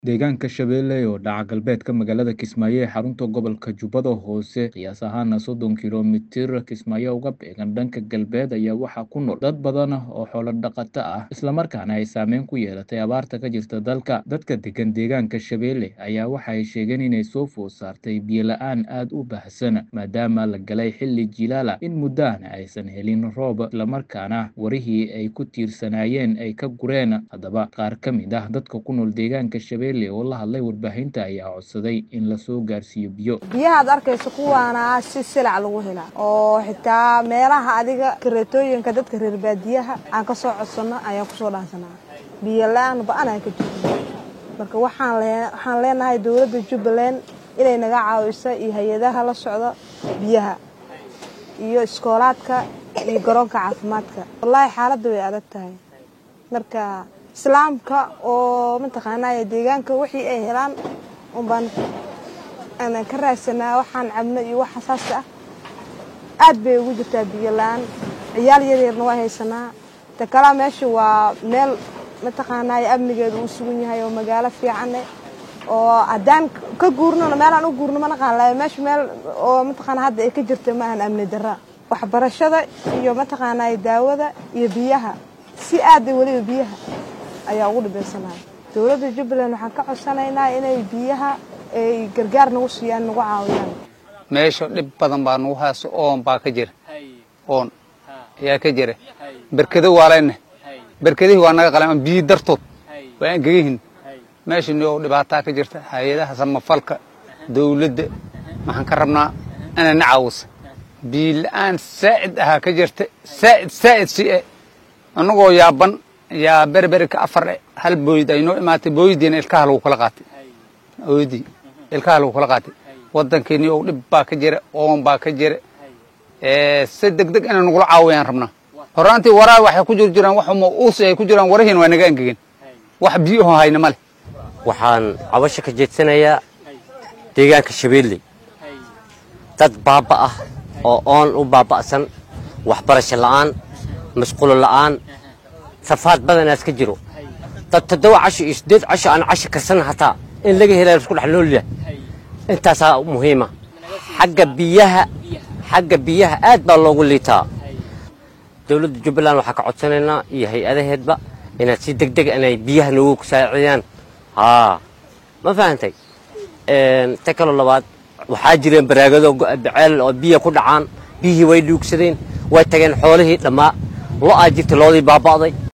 Deegaanka Shabeelle oo dhaca galbeedka magaalada Kismaayo ee xarunta gobolka Jubbada Hoose qiyaas ahaan soddon kiiloomitir Kismaayo uga beegan dhanka galbeed ayaa waxaa ku nool dad badan oo xoolo dhaqato ah isla markaana ay saameyn ku yeelatay abaarta ka jirta dalka. Dadka degan deegaanka Shabeelle ayaa waxa ay sheegeen inay soo food saartay biyo la'aan aad u baahsan maadaama la galay xilli jiilaal ah in muddo ahna aysan helin roob isla markaana warihii ay ku tiirsanaayeen ay ka gureen. Haddaba qaar ka mid ah dadka ku nool deegaanka Shabeelle oo la hadlay warbaahinta ayaa codsaday in la soo gaarsiiyo biyo. biyaha aad arkayso kuwaana si silac lagu helaa oo xitaa meelaha adiga kareetooyinka dadka reer baadiyaha aan ka soo codsano ayaan kusoo dhaansanaa biyo la-aan ba-an aan ka jirno marka waxaan lee- waxaan leenahay dowladda jubbaland inay naga caawiso iyo hay-adaha la socda biyaha iyo iskoolaadka iyo garoonka caafimaadka wallaahi xaaladda way adag tahay marka islaamka oo mataqaanaa deegaanka wixii ay helaan unbaan aanan ka raadsanaa waxaan cabno iyo wax xasaas ah aad bay ugu jirtaa biyo la-aan ciyaal yaryarna waa haysanaa ta kalaa meesha waa meel mataqaanaa amnigeedu uu sugan yahay oo magaalo fiican eh oo haddaan ka guurnona meelaan u guurno ma naqaan laha meesha meel oo mataqaanaa hadda ay ka jirta ma ahan amni darra waxbarashada iyo mataqaanaa daawada iyo biyaha si aad ah weliba biyaha ayaa ugu dhibaysanahay dowladda jubbaland waxaan ka codsanaynaa inay biyaha ay gargaar nagu siiyaan nagu caawiyaan meesha dhib badan baa nagu hayso oon baa ka jira oon ayaa ka jira berkado waa leenahay berkadihii waa naga qalan biyi dartood waa aan gegihin meesha noo dhibaataa ka jirta hay-adaha samafalka dowladda waxaan ka rabnaa inay na caawisa biyo la-aan saa'id ahaa ka jirta saa'id saa'id si e annagoo yaaban yaa berberika afar e hal booyd ay noo imaatay booydiina ilkaha lagu kala qaatay ooydii ilkaha lagu kala qaatay waddankeeni oo dhib baa ka jira oon baa ka jira si deg deg inay nagula caawiyaan rabnaa horaantii waraa waxay ku jir jiraan wax uma uusi ay ku jiraan warahiina waa naga angegeen wax biyaho hayna ma leh waxaan cabasho ka jeedsanayaa deegaanka shabeelle dad baaba ah oo oon u baaba'san waxbarasho la'aan masquulo la'aan safaad badanaas ka jiro dad toddoba casho iyo siddeed casho aan casho karsan hataa in laga helaa isku dhex nool yahay intaasaa muhiima xagga biyaha xagga biyaha aad baa loogu liitaa dowladda jubbaland waxaa ka codsanaynaa iyo hay-adaheedba inaad si deg deg inay biyaha noogu saacidiyaan haa ma fahantay ta kaloo labaad waxaa jireen baraagado baceel oo biya ku dhacaan biyihii way dhuugsadeen way tageen xoolihii dhammaa lo-aa jirta loodii baaba'day